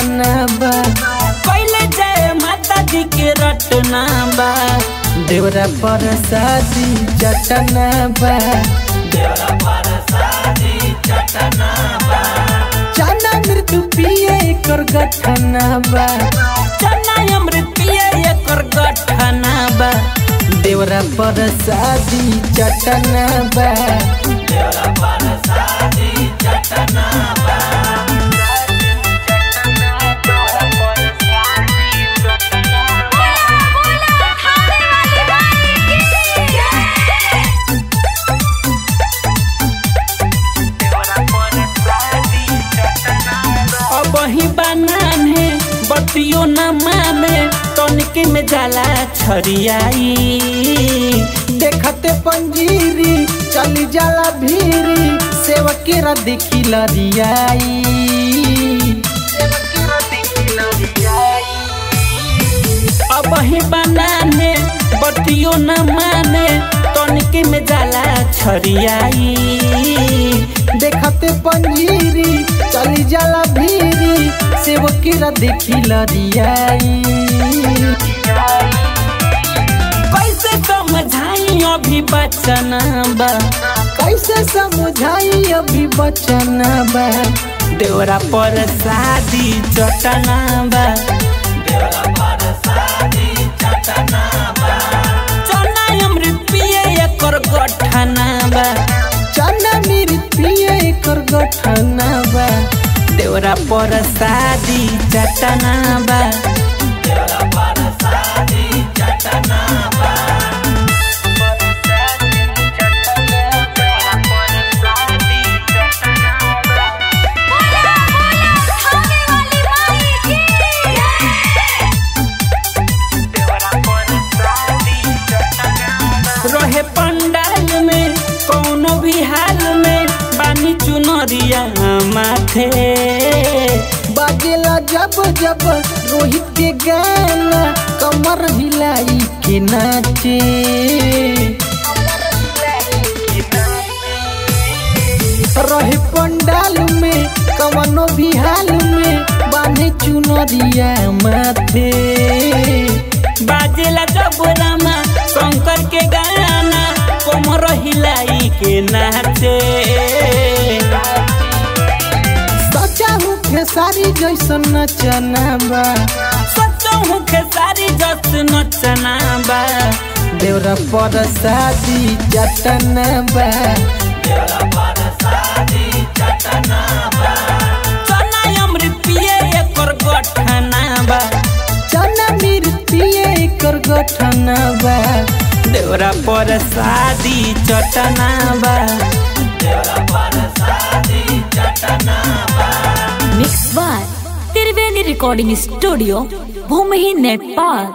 चटना बा पहले जय माता दी के रटना बा देवरा पर शादी चटना बा देवरा पर शादी चटना बा चना मृत्यु पिए कर गठना बा चना अमृत पिए एकर गठना बा देवरा पर शादी चटना बा देवरा पर शादी चटना बा अब ही बनाने बतियो न माने तनिके में जाला छरियाई देखते पंजीरी चली जाला भीरी सेवकेरा देखी लरियाई अब ही बनाने बतियो न माने तनिके में जाला छरियाई देखते पंजीरी चली जाला भीरी सेवकेरा देखी लरियाई कैसे समझाई अभी बचना बा कैसे समझाई अभी बचना बा देवरा पर शादी चटना बा देवरा पर शादी चटना बा चना अमृत पिए एकर गठना बा चना मेरी पिए कर गठना बा देवरा पर शादी चटना बा देवरा पर शादी चटना बा रहे पंडाल में कौनो भी हाल में बानी चुनरिया माथे बाजेला जब जब रोहित के गाना कमर हिलाई के नाचे रहे पंडाल में कवनो भी हाल में बांधे चुनरिया माथे बाजेला जब रामा शंकर के गाना कोमर हिलाई के नाचे सचा हूँ खेसारी जैसन नचना बा सोचो हूँ खेसारी जस नचना बा देवरा पर शादी जटना बा देवरा पर शादी चटना बा चना अमृत पिए एकर गठना बा चना मेरी पिए कर गठना बा देवरा पर शादी चटना बा देवरा पर शादी चटना बा mix by Triveni recording studio Bhumi Nepal